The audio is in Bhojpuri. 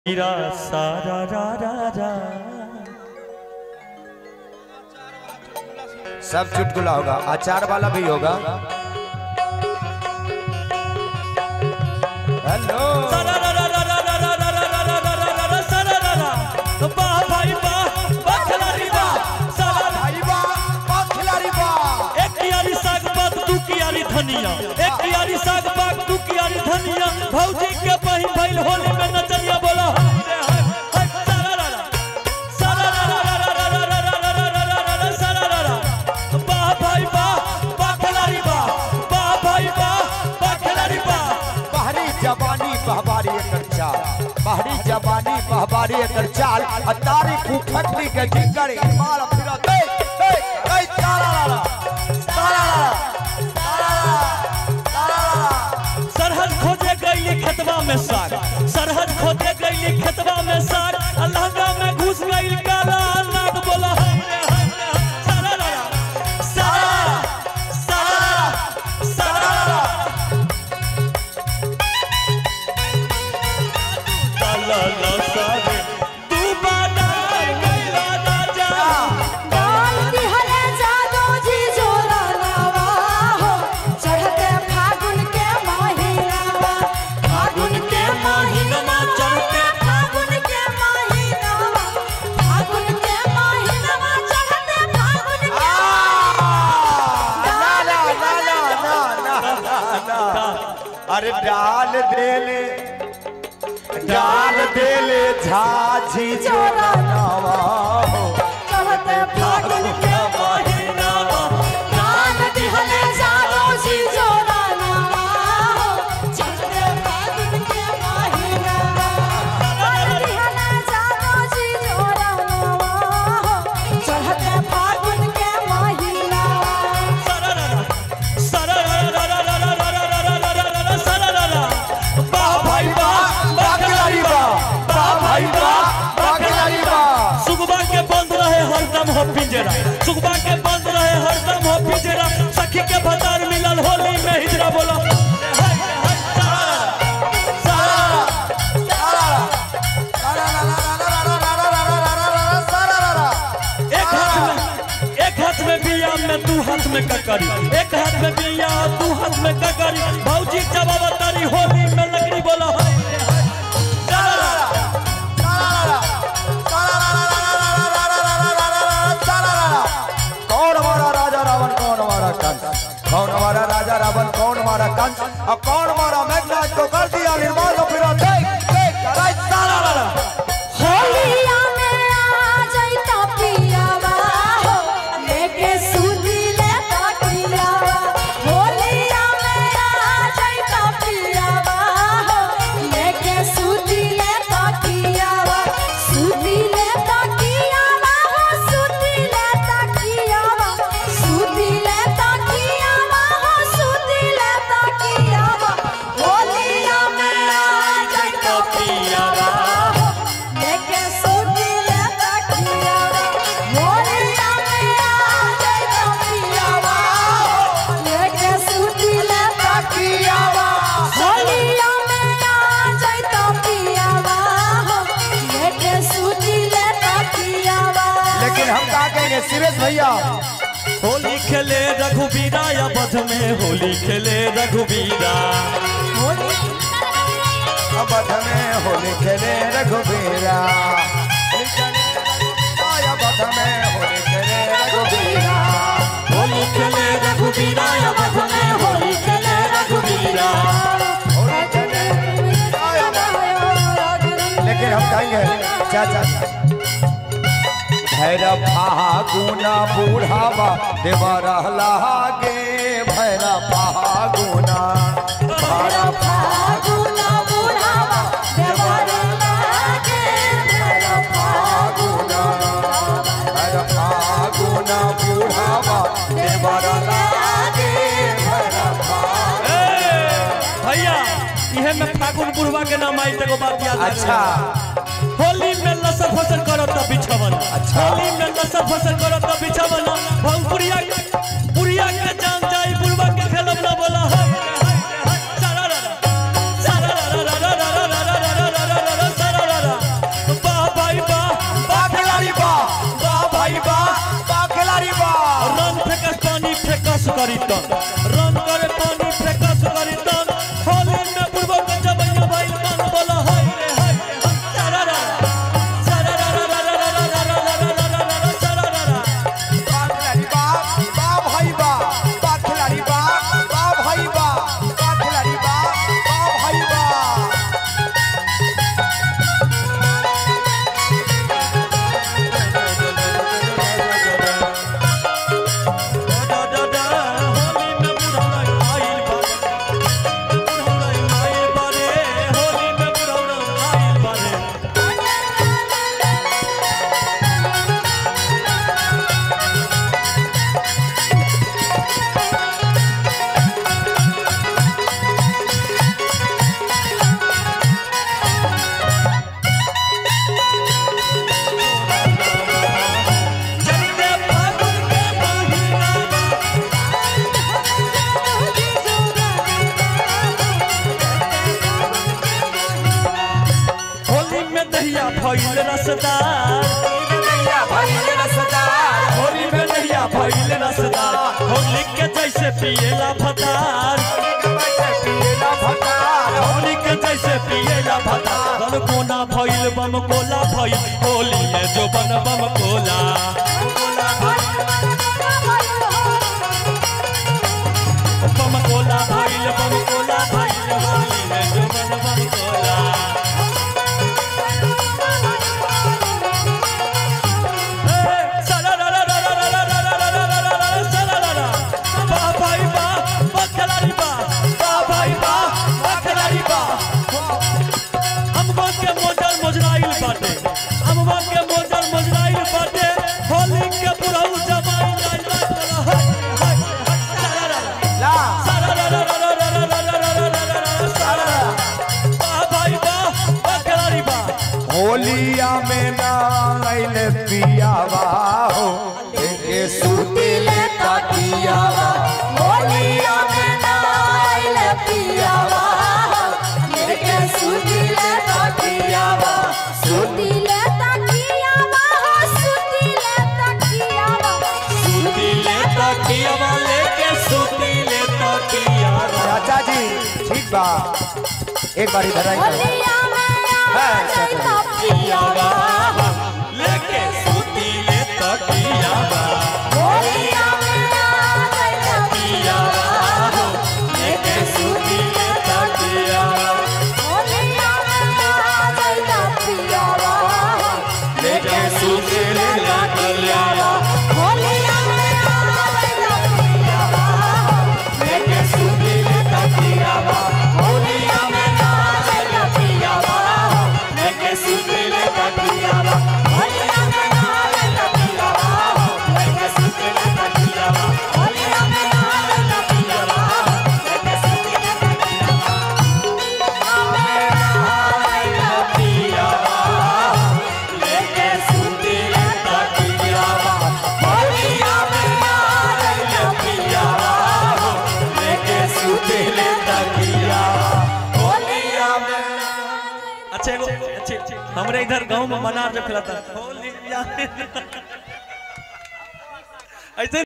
हीरा सारा रा रा रा सब चुटकुला होगा अचार वाला भी होगा हेलो सारा रा रा रा रा रा रा रा रा रा रा रा रा रा सारा रा रा वाह भाई वाह वाह खिलाड़ी वाह सारा रा भाई वाह वाह खिलाड़ी वाह एक कियारी साग बात दू कियारी धनिया एक कियारी साग बात दू कियारी धनिया भौजी के बहिन भइल होली में नचनिया बोला हाय रे हाय हाय सारा रा रा सारा रा रा रा रा रा रा रा रा रा रा रा रा सारा रा रा वाह भाई वाह वाह खिलाड़ी वाह वाह भाई वाह वाह खिलाड़ी वाह बाहरी जवानी बहबारी एकर चाल बाहरी जवानी बहबारी एकर चाल आ तारी फुफटनी के ढिंगर मार फिरा दे दे दे तारा ला ला तारा ला ला तारा ला ला तारा ला ला सरहद खोजे गई खेतवा में साग सरहद खोजे गई खेतवा में साग अलहंगा में घुस गई काला नाग बोला हाय रे हाय रे हाय। सारा रा रा, सारा रा रा, सारा रा रा, सारा रा रा। ला ला ला सारे, तू बनाए गैला ना जा। बाल्टी हले जादो जी जोरा लावा हो चढ़ते फागुन के महीनावा फागुन के महीनावा चढ़ते फागुन के महीनावा फागुन के महीनावा चढ़ते फागुन के ना ना ना ना ना ना ना अरे डाल देले डाल देले झाझी जोरा नवा हो चढ़ते फागुन के महीनावा बाल्टी हले जादो जी जोरा लावा हो चढ़ते फागुन के महीनावा बाल्टी हले जादो जी जोरा लावा हो चढ़ते फागुन के महीनावा सारा रा रा, सारा रा रा रा रा रा रा रा रा रा रा रा रा, सारा रा रा। वाह भाई वाह, वाह खिलाड़ी वाह, वाह भाई वाह, वाह खिलाड़ी वाह। सुगबा के बंद रहे हरदम हो पिंजरा सुगबा के बंद रहे हरदम हो पिंजरा सखी के भतार मिलल होली में हिजरा बोला हाय, हाय, सारा रा रा, सारा रा रा। एक हाथ में एक हाथ में बिया में दू हाथ में ककरी एक हाथ में बिया दू हाथ में ककरी भौजी जवाब तारी होली में लकड़ी बोला हाय रे हाय। सारा रा रा। कौन हमारा राजा रावण कौन हमारा कंस कौन हमारा राजा रावण कौन हमारा कंस और कौन हमारा मेघनाथ को कर दिया निर्माण और फिर देख देख कराई सारा ला ला होलिया में आ जाइता पियावा हो लेके सूती ले तकियावा होलिया में आ जाइता पियावा हो लेके सूती ले तकियावा सूती ले तकियावा हो सूती ले तकियावा सूती ले तकियावा हो सूती ले तकियावा होलिया में आ जाइता पियावा हो लेके सूती ले तकियावा होलिया में आ जाइता पियावा हो लेके सूती ले तकियावा होलिया में आ जाइता पियावा हो लेके सूती ले तकियावा लेकिन हम कहा कहेंगे सुरेश भैया होली खेले रघुबीरा या बध में होली खेले रघुबीरा अब में होली खेले रघुबीरा होली खेले आया बध में होली खेले रघुबीरा होली खेले रघुबीरा या बध में होली खेले रघुबीरा होली खेले आया बध लेकिन हम कहेंगे चाचा भैरव फागुना बूढ़ावा देवा रहला गे भैरव फागुना भैरव फागुना बुढ़ावा देवर लागे भैरव फागुना भैरव फागुना बूढ़ावा देवा रहला गे भैरव फागुना भैया इहे में फागुन बुढ़वा के नाम आई तको बात याद रखना। अच्छा होली में लसर फसर करो तो बिछवन अच्छा। होली में लसर फसर करो तो बिछवन भौपुरिया के पुरिया के जान जाई बुढ़वा के खेलब ना बोला हाय रे हाय रे हाय सारा रा रा सारा रा रा रा रा रा रा रा रा रा रा रा रा रा रा रा करी तन रन करे पानी फेकस करी तन होली में पूर्व के जबैया भाई मन बोला हाय रे हाय रे हाय सारा रा सारा रा रा रा रा रा रा रा रा रा रा रा रा सारा रा रा बा खिलाड़ी बा बा भाई बा बा खिलाड़ी बा बा भाई बा बा खिलाड़ी बा बा भाई बा डा डा डा होली में बुढ़ौरा आइल बारे बुढ़ौरा आइल बारे होली में बुढ़ौरा आइल बारे चलते फागुन के महीना होली में दहिया भइल रसदार होली में दहिया भइल रसदार होली के जैसे पिएला फतार होली के जैसे पिएला फतार बम कोना भइल बम कोला भइल होली में जो बन बम कोला बम कोला भइल बम कोला भइल होली में जो बन बम कोला होलिया में नाइल पियावा हो के सुतिले तकियावा होलिया में नाइल पियावा लेके सुतिले तकियावा सुतिले तकियावा हो सुतिले तकियावा सुतिले तकियावा लेके सुतिले तकियावा चाचा जी ठीक बा एक बार इधर आई होलिया में नाइल पियावा लेके सुतिले तकियावा होलिया में नाइल पियावा लेके सुतिले तकियावा होलिया में नाइल पियावा लेके सुतिले तकियावा होलिया में नाइल पियावा लेके सुतिले तकियावा होलिया में नाचल पियावा लेके सुतिले तकियावा होलिया में नाइल पियावा लेके सुतिले तकियावा होलिया में नाइल पियावा लेके सुतिले तकियावा पियावा लेके सुतिले तकियावा होलिया में नाचल पियावा लेके सुतिले तकियावा होलिया में अच्छा एगो अच्छे हमरे इधर गांव में मनार जो खिलाता है होलिया में ऐसे